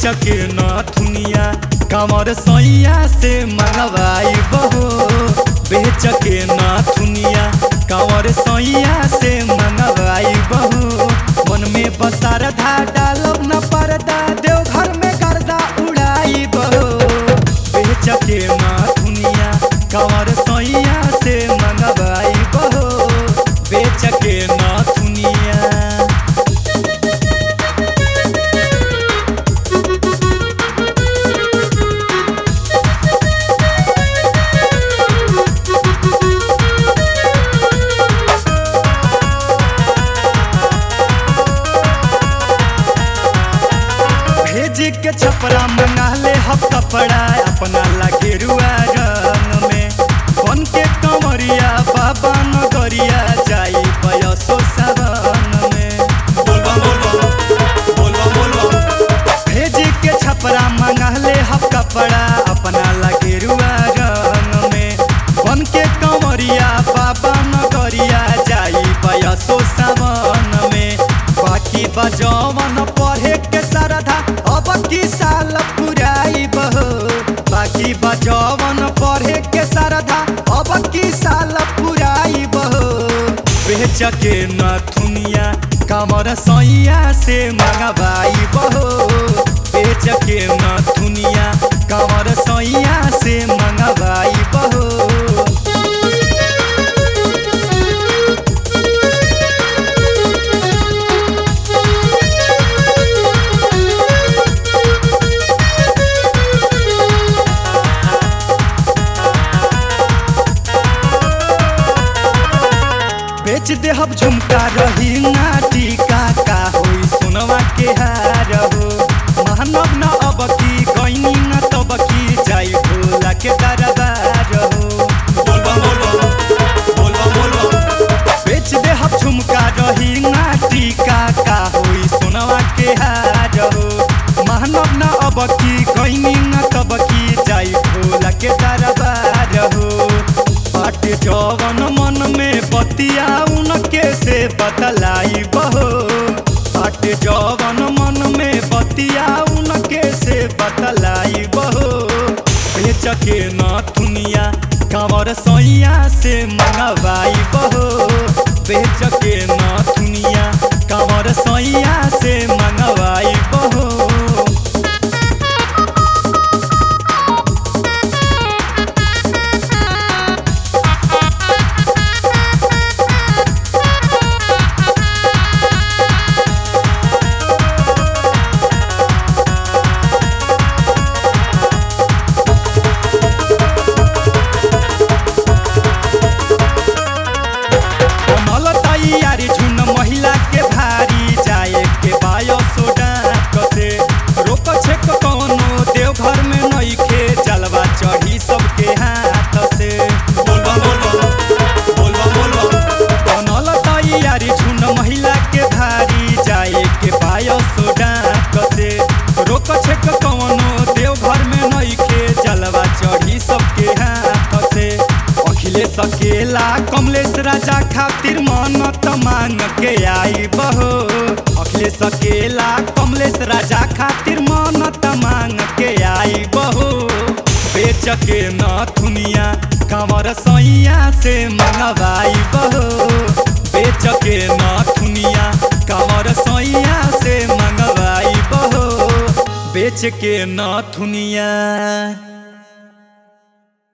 बेच के नथुनिया कमर सैया से मंगवाई बहो बेच के नथुनिया कमर सैया से मंगवाई बहो मन में बसार धा डालब न परदा देव घर में गर्दा उड़ाई बहो बेच के नथुनिया कमर सैया से मंगवाई बहो बेच के नथुनिया भेज के छपरा मंगा ले हम कपड़ा अपना लगे रुआ रंग में बन के कमरिया बाबा नगरिया जाई बयसो सावन में भेज के छपरा मंगा ले हम कपड़ा अपना लगे रुआ रंग में बन के कमरिया बाबा नगरिया जाई बयसो सावन में बाकी बजवन पढ़े के सरधा अब की साल पुराई बहो बाकी बजवन पढ़े के सरधा अब की साल पुराई बहो बेच के नथुनिया कमर सैया से मंगवाई बहो बेच के नथुनिया कमर सैया से मंगवाई बहो बेच दे हम झुमका रही ना टीका का होई सोनवा के हार हो मानव न अब की गईनी न तब की जाई भोला के दरबार हो बेच दे हम झुमका रही ना टीका का होई सोनवा के हार हो मानव न अब की गईनी न तब की जाई भोला के दरबार हो बाट जवन मन में बतिया उनके से बतलाई बहो बाट जवन मन में बतिया उनके से बतलाई बहो बेच के नथुनिया कमर सैया से मंगवाई बहो बेच के नथुनिया कमर सैया से मंगवाई बहो कमल तैयारी झुन महिला के भारी जाए के बायो सोडा कसे रोक छेक कौनो देव घर में नइखे जलवा चढ़ी सबके हाथ से कमल तैयारी झुन महिला के भारी जाए के बायो सोडा कसे रोक छेक कौनो देव घर में नइखे जलवा चढ़ी सबके हाथ से अखिलेश अकेला कमलेश राजा खातिर मन्नत मांग के आई बहो अखिलेश अकेला कमलेश राजा खातिर मन्नत मांग के आई बहो बेच के नथुनिया कमर सैया से मंगवाई बहो बेच के नथुनिया कमर सैया से मंगवाई बहो बेच के नथुनिया